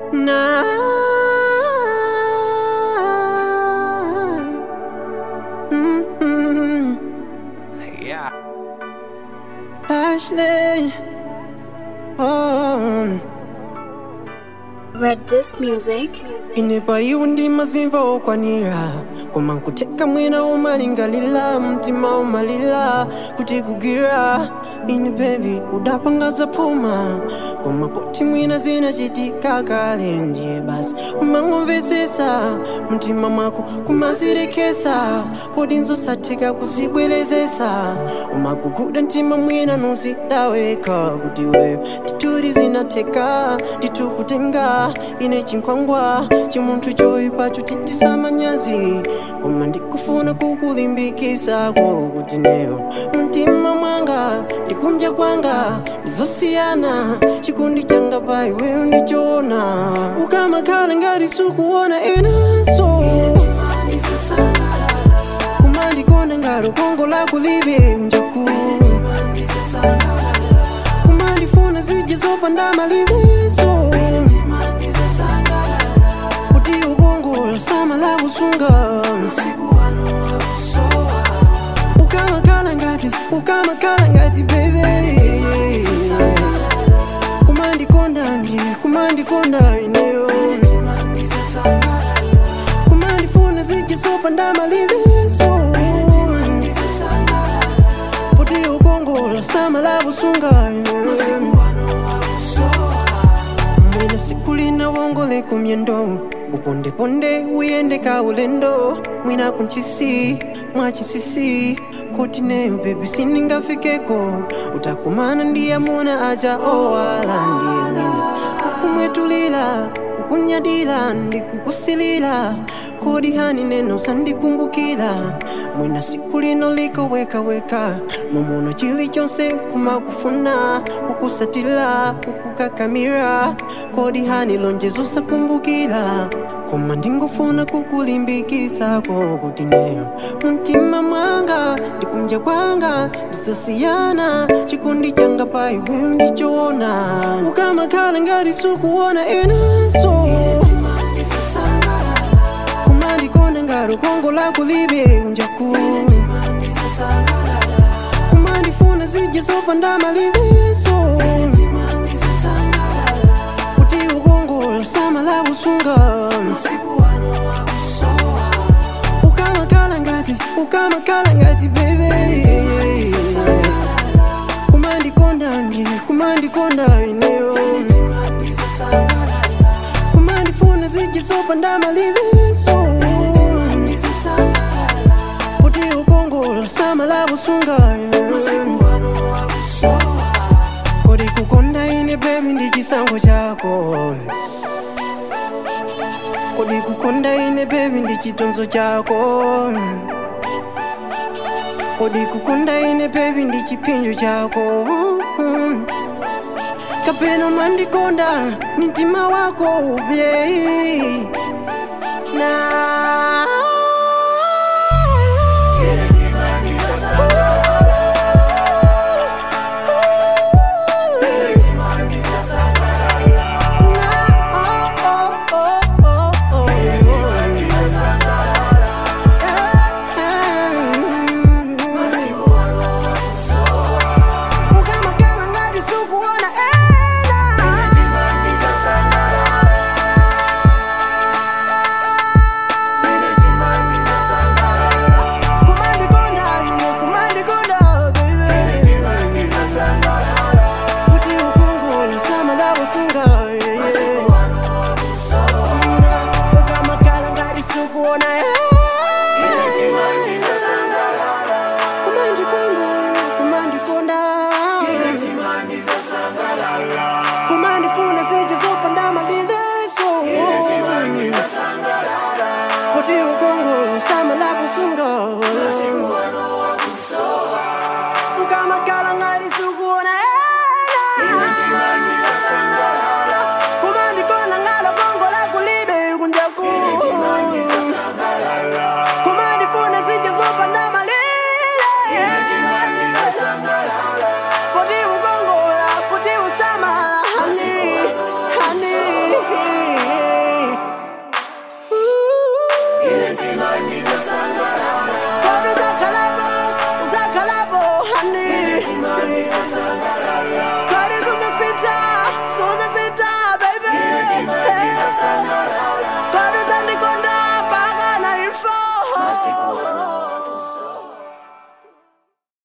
na Mm-mm. Yeah. Ashley oh. Red Disc Music. inepa iwo ndi mazimva okwanira koma nkuteka mwina umalingalira mtima umalira kuti kugwira ine bebi udapanga zaphuma koma poti mwina zinachitika kale ndiye basi umangomvetsetsa mtima mwako kumazireketsa poti nzosatheka kuzibwerezetsa umaguguda mtima mwina nuzidaweka kuti wewe tituri zinatheka titukutenga ine chinkhwangwa chimunthu choyipacho chitisa manyazi koma ndikufuna kukulimbikitsako kuti neyo mtima mwanga ndikunja kwanga ndizosiyana chikondi changa pa iweyo ndichoona ukamakhala ngati sukuona inaso kumandikonda ngati ukongo lako libe unjaku kumandifuna zija zopanda maliveso kuti ukongola samala kusunga ukamakhala ngati ukamakhala ngati bebe kumandikonda ndi kumandikonda ineyo kumandifuna zija zopanda maliveso kuti ukongola samala kusunga mwina siku lina wongole kumyendo upondeponde uyende ka ulendo mwina kunchisi mwachisisi kuti neyo bebi siningafikeko utakumana ndi amuna aja owala ndiye mwina kukumwetulira kukunyadira ndikukusilira kodi hani neno sandikumbukira mwina siku lino likowekaweka mumuno chilichonse kumakufuna kukusatira kukukakamira kodi hani lonjezo sakumbukira koma ndingofuna kukulimbikitsako kuti neyo mtima mwanga ndikunja kwanga ndizosiyana chikondi changa pa iweyo ndichoona ukamakhala ngati sukuona inaso kumandikonda ngati ukongo lako libe unjaku kumandifuna zija zopanda maliveso kuti ukongola samala kusunga ukamakhala ngati ukamakhala ngati bebe kumandikonda ndi kumandikonda ineyo kumandifuna zija zopanda maliveso kuti ukongola samala kusunga kodi kukonda ine bebi ndi chisankho chako kodi kukonda ine bebi ndi chitonzo chako kodi kukonda ine bebi ndi chipinjo chako kapena mandikonda ni mtima wako ubye na ukamakhala ngati sukuona ena kusangalala